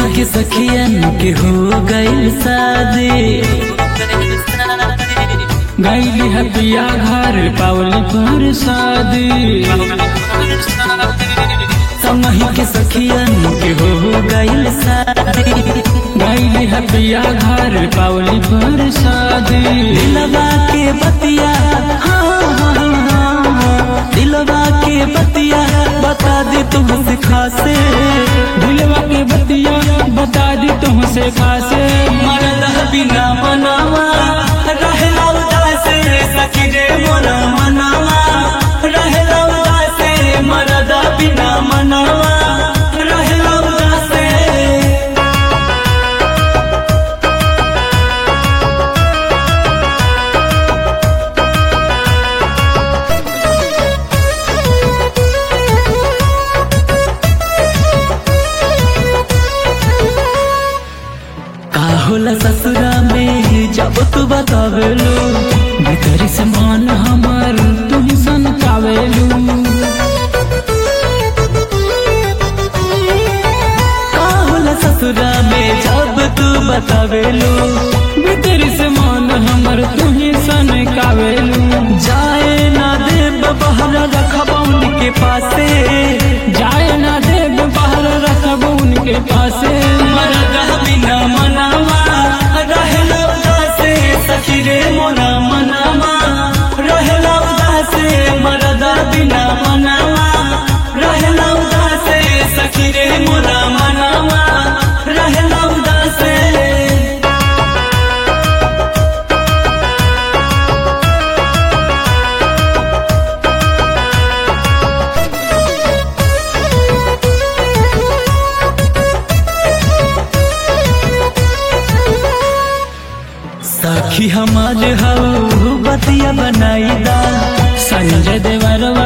के सखियन के हो गई शादी गैली हतिया घर पावली पर शादी समही के सखियन के हो गई शादी गैली हतिया घर पावली पर शादी दिलवा के बतिया हाँ, हाँ, हाँ, हाँ, दिलवा के बतिया बता दी तुमसे खासे दिलवा के बतिया बता दी तुमसे खासे मरद बिना मनावा रहला उदासे सखी रे मोरा मनावा रहला उदासे मरद बिना मनावा रहला उदासे का होला ससुरा में जब तू बतावेलू भीतरी से मन हमर तुम सन कावेलू का होला ससुरा में जब तू बतावेलू भीतरी से मन हमर तुम सन कावेलू जाए ना देव बहरा रखबा उनके पासे जाए ना देव बाहर रखब उनके पासे मरद बिना मनावा रहला उदासे सखी रे मोरा मनावा रहला उदासे मरद बिना मनावा रहला उदासे सखी रे मोरा मनावा रहला उदासे सखी हमार हऊ बतिया बनाई दा संजय देवरवा